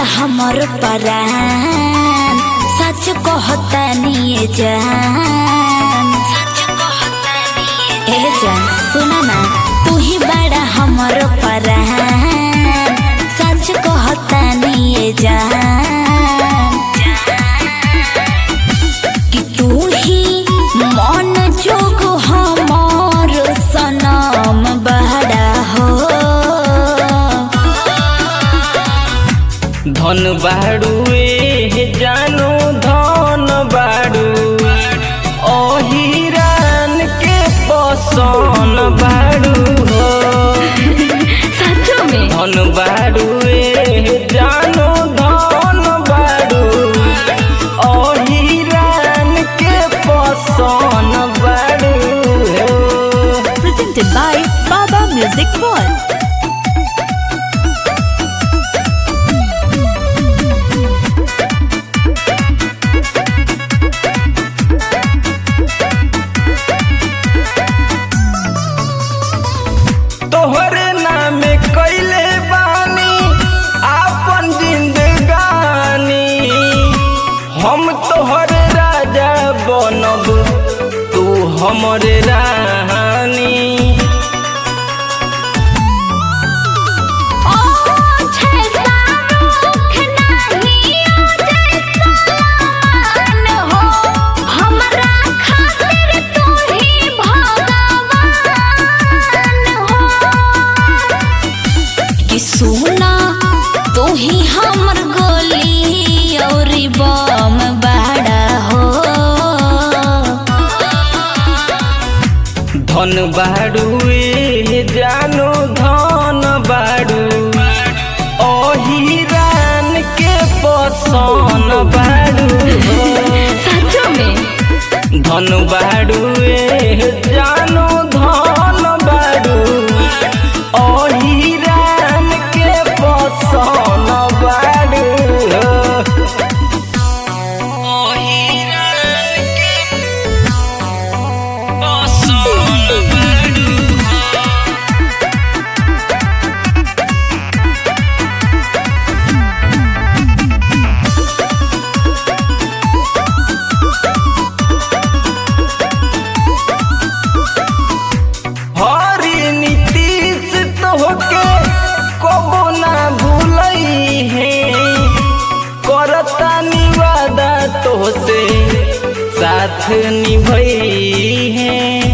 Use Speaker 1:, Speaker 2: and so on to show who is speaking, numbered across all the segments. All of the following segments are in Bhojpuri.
Speaker 1: हमर परान सच कहता निये जान ए जान सुन ना तू ही बड़ा हमर परान सच कहता निये जान कि तू ही मन जोग हमर सनम बड़ा हो
Speaker 2: धन बाड़ू ए जानो धन बाड़ू अहिरान के पसन बाड़ू हो
Speaker 1: सच में
Speaker 2: धन बाड़ू ए जानो धन बाड़ू अहिरान के पसन बाड़ू हो
Speaker 1: presented by Baba Music World.
Speaker 2: तोहरे नामे कैले बानी आपन जिंदगानी हम तोहरे राजा बनब तू हमरे रानी
Speaker 1: कि सुना तू ही हमर गोली और बम बड़ा हो
Speaker 2: धन बाड़ू ए जानो धन बाड़ू अहिरान के पसन बाड़ू हो
Speaker 1: सच में
Speaker 2: धन बाड़ू ए जानो धन बाड़ू अहिरान के पसन बाड़ू अहिरान के पसन बाड़ू हरी नीतीश तोहके कबो ना भूलई है करता निवादा तोहसे साथ निभई है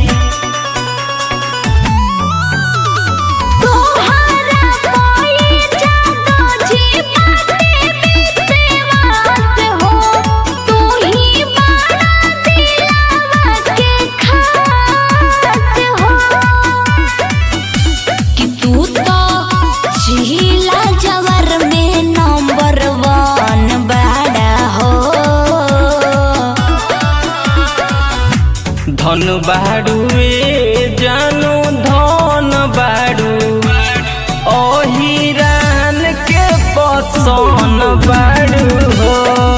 Speaker 1: तोहरा कोई जादू जी बातें विश्वास हो तू ही बड़ा दिलावा के खास हो कि तू तो झीला जवर में नंबर वन बड़ा हो
Speaker 2: धन बाड़ू ए जानो धन बाड़ू अहिरान के पसन बाड़ू हो